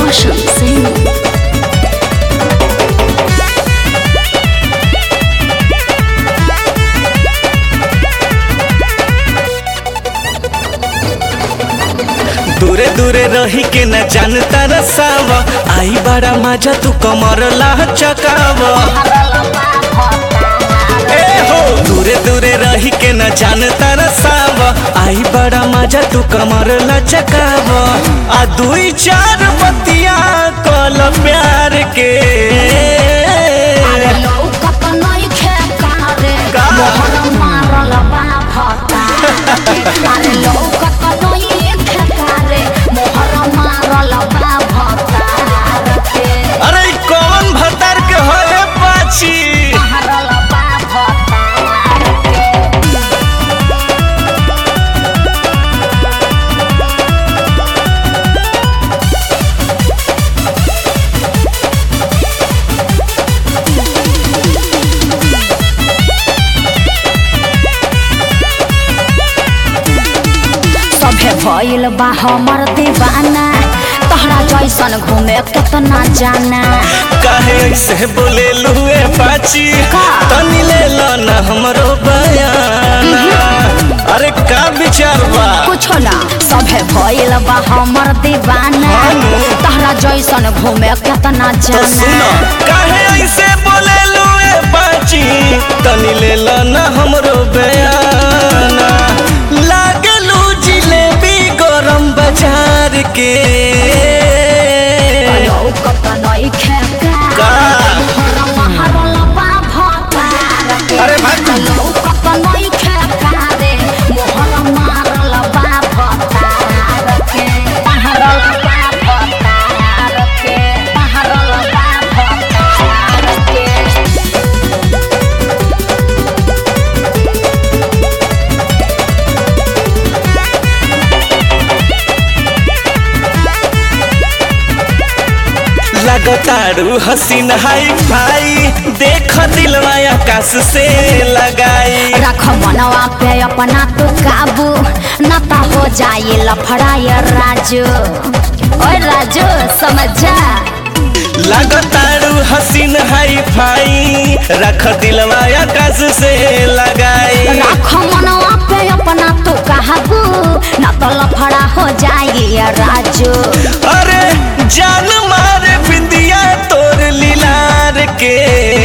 Roshan Singh. दूरे दूरे रही के न जानता रसाव आई बड़ा मजा तू कमर ला चकाव ए हो दूरे दूरे रही के न जानता रसाव आई बड़ा मजा तू कमर ला चकाव आ दुई चार बतिया कल प्यार के लौकत नइखे कारे, का? मोहर मारल बा भतारे। अरे लौकत नइखे कारे, मोहर मारल बा भतारे के। अरे ई कौन भतार के होए पाची मारल बा भतारे के। सभे भइल बा हमर दीवाना तहरा जैसन घूमे केतना जाना काहे ऐसे बोले लुए पाची का? तनी ले लो ना हमरो बयान अरे का विचार बा कुछो ना सभे भइल बा हमर दीवाना हानु। तहरा जैसन घूमे केतना तो सुनो जाना काहे ऐसे बोले लुए पाची तनी ले लो ना हमरो बयान लागलू जिलेबी गरम बाजार के लौकत नइखे का? मोहर महरल बा भतार के। अरे भाग। लौकत नइखे कारे, मोहर महरल बा भतार के। महरल बा भतार के, महरल बा भतार के। लगतारू हसीन हाई फाई देख दिलवा आकाश से लगाई रख मनवा पे अपना तो काबू न ता हो जाए लफड़ाय राजू ओए राजू समझ जा लगतारू हसीन हाई फाई रख दिलवा आकाश से लगाई रख मनवा पे अपना तो काबू न तो लफड़ा हो जाए राजू अरे जान मारे बिंदिया तोर लीलार के